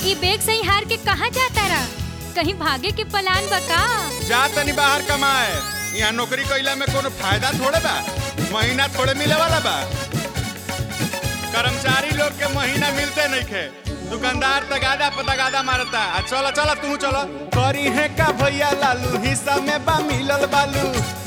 ई बैग सही हार के कहाँ जाता रहा कहीं भागे के पलान बका जा तनी बाहर कमाए यहाँ नौकरी कइला में कोनो फायदा थोड़े बा महीना थोड़े मिले वाला बा कर्मचारी लोग के महीना मिलते नहीं खे दुकानदार तगादा पर तगादा मारता आ चलो चलो तू चलो करी है का भैया लालू हिस्सा में बा मिलल बालू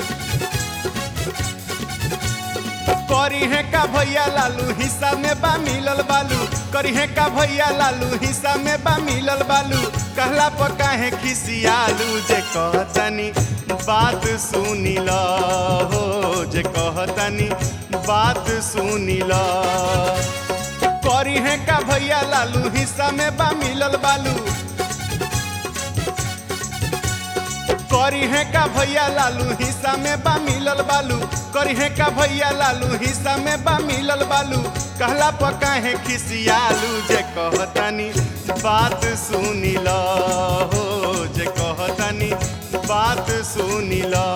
करी है का भैया लालू हिस्सा में बा मिलल बालू करी है का भैया लालू हिस्सा में बा मिलल बालू कहला पर काहे खिसियालू जे कहतनी बात सुनी ल हो जे कहतनी बात सुनी ल करी है का भैया लालू हिस्सा में बा मिलल बालू करी है का भैया लालू हिस्सा में बा मिलल बालू करी है का भैया लालू हिस्सा में बा मिलल बालू कहला पका है खिसियालू जे कहतनी बात सुनी ल हो जे कहतनी बात सुनी ल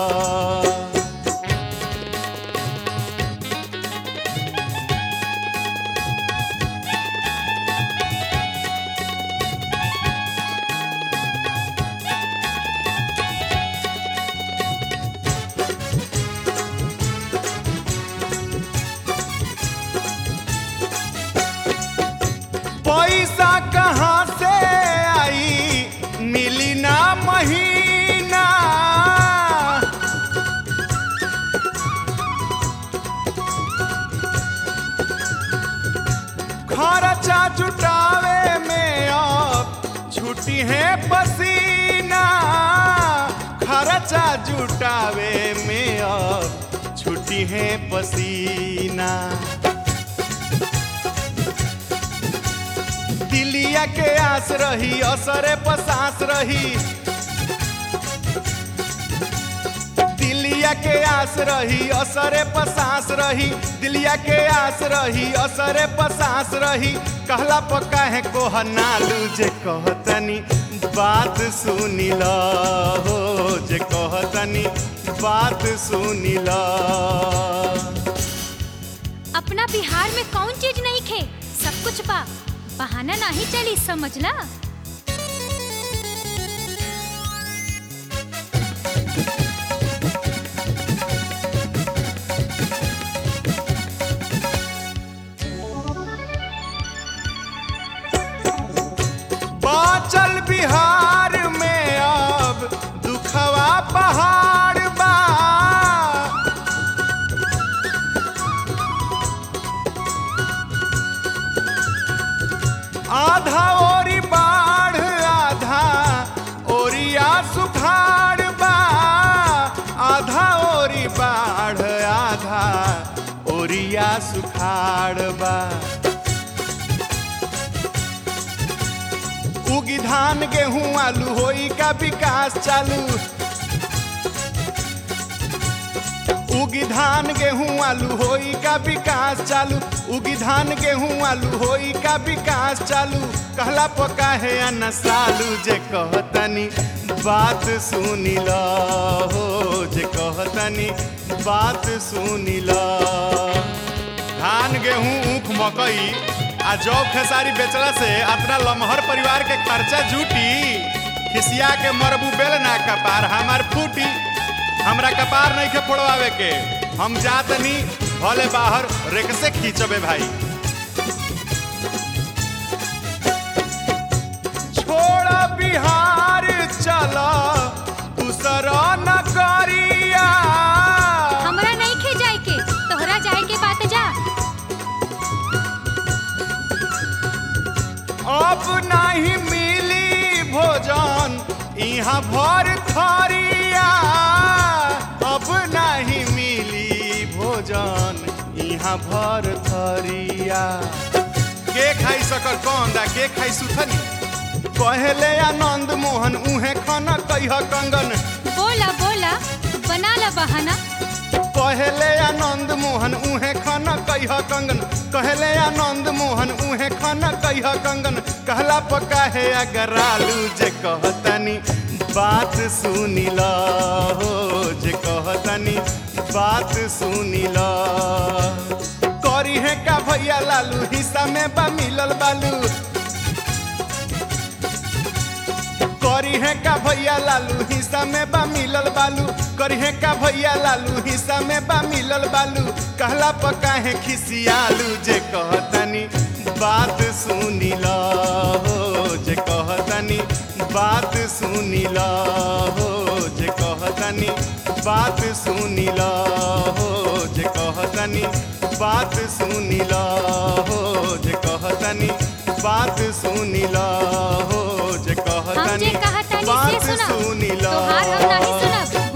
पैसा कहाँ से आई मिली ना महीना खर्चा जुटावे में अब छुट्टी है पसीना खर्चा जुटावे में अब छुट्टी है पसीना दिलिया के आस रही असरे पसास रही दिलिया के आस रही असरे पसास रही दिलिया के आस रही असरे पसास रही कहला पक्का है कोह नालू जे कहतनी बात सुनी ल हो जे कहतनी बात सुनी ल अपना बिहार में कौन चीज नहीं खे सब कुछ बा बहाना नहीं चली समझला बाचल बिहार में अब दुखवा पहाड़ बा आधा ओरी बाढ़ आधा ओरिया सुखाड़ बा आधा ओरी बाढ़ आधा ओरिया सुखाड़ बा उगी धान गेहूं आलू होई का विकास चालू उगी धान गेहूं आलू होई का विकास चालू उगी धान गेहूं आलू होई का विकास चालू कहला पका है अन्न सालू जे कहतनी बात सुनी ल हो जे कहतनी बात सुनी ल धान गेहूं ऊख मकई आ जौ खेसारी बेचला से अपना लमहर परिवार के खर्चा जूटी खिसिया के मरबू बेल ना कपार हमार फूटी हमरा कपार नहीं के फोड़वावे के हम जातनी भले बाहर रेक से खींचबे भाई छोड़ बिहार चल दूसरा नगरिया हमरा नहीं खे जाए के तोहरा जाए के बात जा अब नहीं मिली भोजन यहाँ भर थरिया अब नहीं मिली भोजन यहाँ भर थरिया के खाई सकर कंदा के खाई सुथनी कहले आनंद मोहन उहे खाना कह कंगन बोला बोला बना ला बहाना कहले आनंद मोहन उहे खाना कह कंगन कहले आनंद मोहन उहे खाना कह कंगन कहला पका है अगर आलू जे कहतनी बात सुनी ल हो जे कहतनी बात सुनी ल करी है का भैया लालू हिस्सा में बा मिलल बालू करी है का भैया लालू हिस्सा में बा मिलल बालू करी है का भैया लालू हिस्सा में बा मिलल बालू कहला पका है खिसियालू जे कहतनी बात सुनी ला हो जे कहतनी बात सुनी ला हो जे कहतनी बात सुनी ला हो जे कहतनी बात सुनी ला हो जे कहतनी बात सुनी ला हो जे हम जे कहतनी कहतानी से बात सुनब सुनी ला तोहार हम नाही सुनब